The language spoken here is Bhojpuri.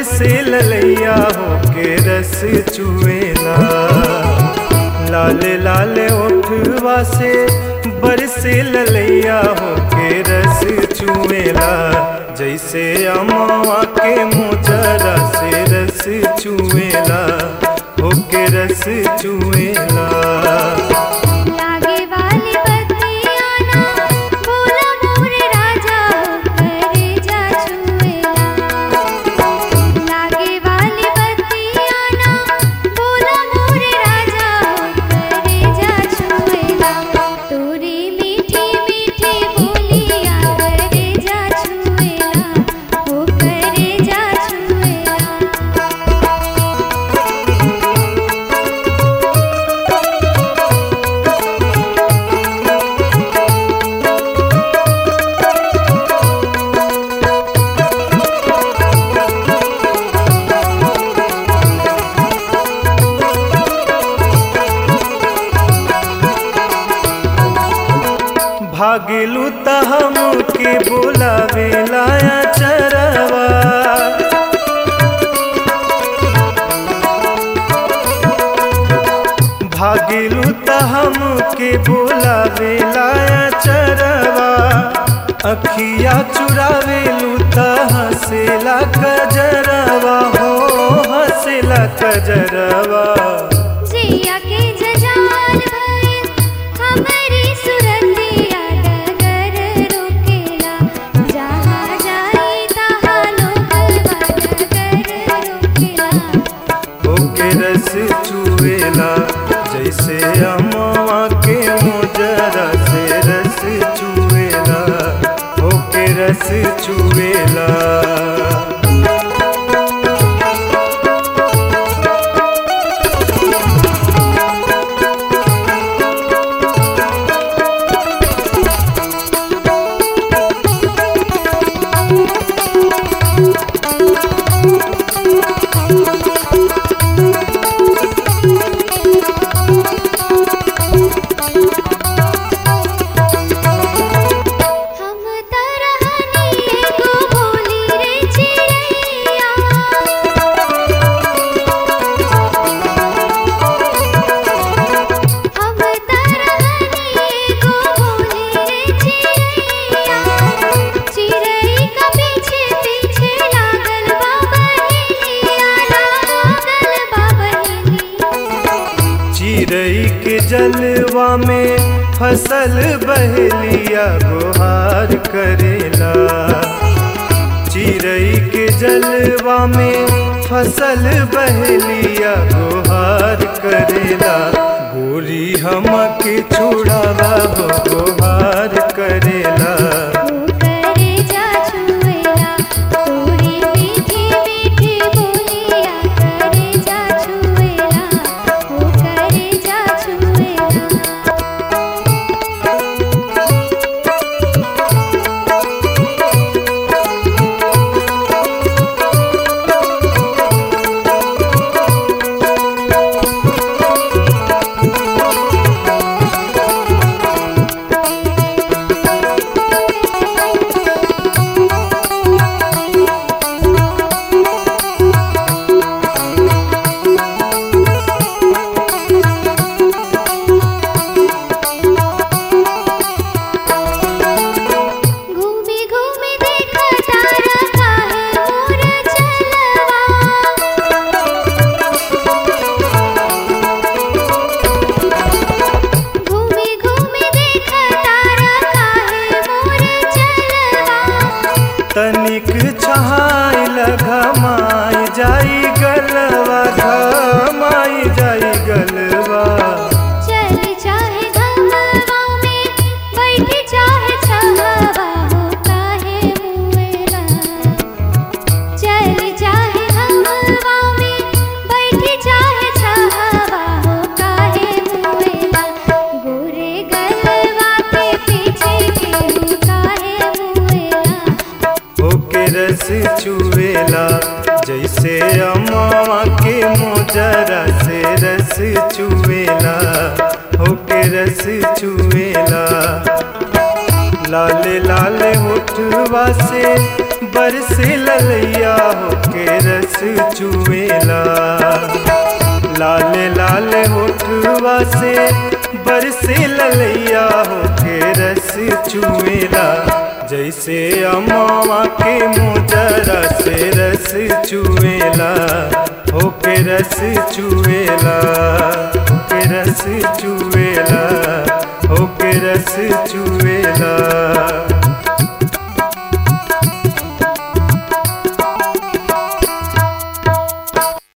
बरसे ललैया होके रस चुएला लाल लाल ओठवा से बरसे ललैया होके रस चुएला जैसे अमवा के मोजरा से रस चुएला होके रस चुएला लागे वाली बत्तियाँ ना बोला मोर राजा हो करे जा छुएला लागे वाली बत्तियाँ ना बोला मोर राजा हो करे जा छुएला तोरी मीठी मीठी बोलिया करे जा छुएला हो करे जा छुएला भागिलू त हमके बोलावे लाया चरवा भागिलू त हमके बोलावे लाया चरवा अखिया चुरावेलू त हंसेला कजरवा हो हंसेला कजरवा जिया के जजाल भइल हमरी सुरतिया डगर रोकेला जहाँ जाई तहाँ लोगवा डगर रोकेला होके रस चुएला जैसे अमवा के मोजरा से रस चुएला होके रस चुएला हम तरहनी एगो बोली रे चिड़ैया हम तरहनी एगो बोली रे चिड़ैया चिड़ै का पीछे पीछे लागल बा बहेलिया लागल बा बहेलिया चिड़ई के जलवा में फसल बहलिया गुहार करेला चिड़ई के जलवा में फसल बहलिया गुहार करेला गोरी हमके छुड़ावा हो गुहार करेला वो करे जा छुएला तोरी मीठी मीठी बोलिया करे जा छुएला वो करे जा छुएला घूमी घूमी देखा तारा काहे मोर चलवा घूमी घूमी देखा तारा काहे मोर चलवा तनिक छहाई घमाई जाई गलवा घमाई जाई गलवा चल चाहे घमवा में बैठ चाहे छहवा होता है मुएला चल चाहे घमवा में बैठ चाहे छहवा होता है मुएला गोरे गलवा के पीछे के होता है मुएला होके रस चुएला जैसे अम्मा के मोजरा से रस चुएला होके रस चुएला लाल लाल होठवा से बरसे ललैया होके रस चुएला लाल लाल होठवा से बरसे ललैया होके रस चुएला जैसे अमावा के मोजरा से रस चुएला होके रस चुएला होके रस चुएला होके रस चुएला